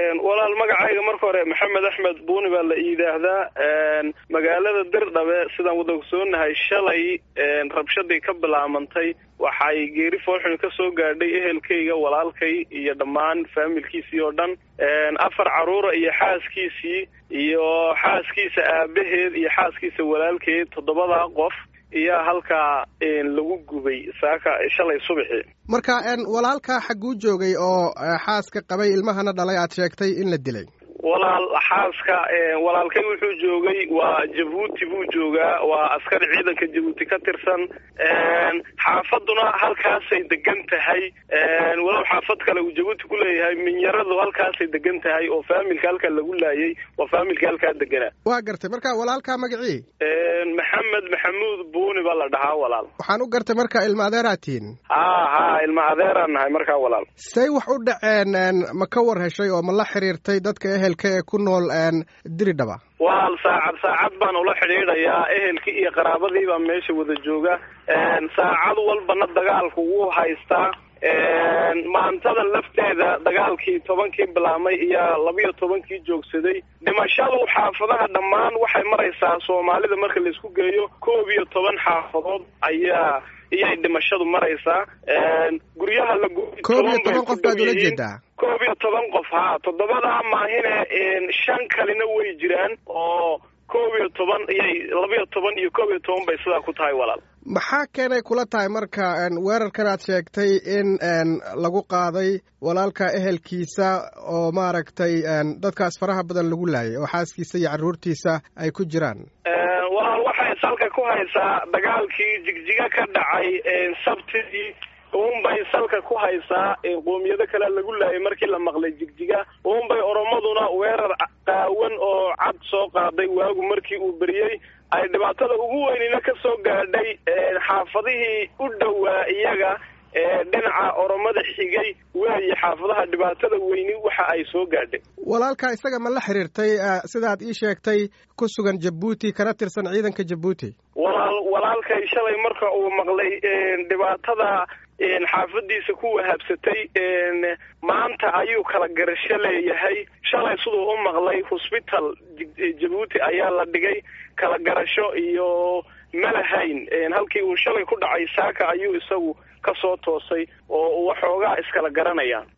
walaal magacayga marka hore maxamed axmed buuni baa la yidhaahdaa magaalada dirdhabe sidaan wada ogsoonahay shalay rabshadii ka bilaamantay waxay geeri foolxun ka soo gaadhay ehelkayga walaalkay iyo dhammaan faamilkiisii oo dhan afar carruura iyo xaaskiisii iyo xaaskiisa aabaheed iyo xaaskiisa walaalkeed toddobadaa qof iyaa halkaa lagu gubay saaka shalay subaxi marka walaalkaa xagguu joogay oo xaaska qabay ilmahana dhalay aad sheegtay in la dilay walaal xaaska walaalkay wuxuu joogay waa jabuuti buu joogaa waa askari ciidanka jabuuti ka tirsan xaafaduna halkaasay degan tahay walow xaafad kale uu jabuuti ku leeyahay minyaradu halkaasay degan tahay oo faamilka halkaa lagu laayay waa faamilka halkaa deganaa waa gartay marka walaalkaa magacii maxamed maxamuud buuni baa la dhahaa walaal waxaan u gartay marka ilma adeeraad tihiin ha ha ilma adeeraan nahay markaa walaal say wax u dhaceen ma ka war heshay oo ma la xiriirtay dadka ehelka ee ku nool diridhaba walaal saacad saacad baan ula xidhiidhayaa ehelkii iyo qaraabadii baa meesha wada jooga saacad walbana dagaalku wuu haystaa maantada lafteeda dagaalkii tobankii bilaamay iyo labiyo tobankii joogsaday dhimashadu xaafadaha dhammaan waxay maraysaa soomaalida marka laisku geeyo koob iyo toban xaafadood ayaa iyay dhimashadu maraysaa guryaha la koob iyo toban qof baad ula jeedaa koob iyo toban qof ha toddobadaa maahine shan kalina way jiraan oo koob iyo toban iyay labiyo toban iyo koob iyo toban bay sidaa ku tahay walaal maxaa keenay kula tahay marka weerarkan aad sheegtay in lagu qaaday walaalka ehelkiisa oo maaragtay dadkaas faraha badan lagu laayay oo xaaskiisa iyo carruurtiisa ay ku jiraan walaal waxay salka ku haysaa dagaalkii jigjiga ka dhacay sabtidii uunbay salka ku haysaa qoomiyado kale lagu laayay markii la maqlay jigjiga uunbay oromaduna weerar qaawan oo cad soo qaaday waagu markii uu beriyey ay dhibaatada ugu weynina ka soo gaadhay xaafadihii u dhowaa iyaga dhinaca oromada xigay weeye xaafadaha dhibaatada weyni waxa ay soo gaadhay walaalka isaga ma la xiriirtay sidaad ii sheegtay ku sugan jabuuti kana tirsan ciidanka jabuuti walaal walaalkay shalay marka uu maqlay dhibaatada xaafadiisa ku wahabsatay maanta ayuu kala garasho leeyahay shalay siduu u maqlay hosbital jabuuti ayaa la dhigay kala garasho iyo malahayn halkii uu shalay ku dhacay saaka ayuu isagu ka soo toosay oo waxoogaa iskala garanayaan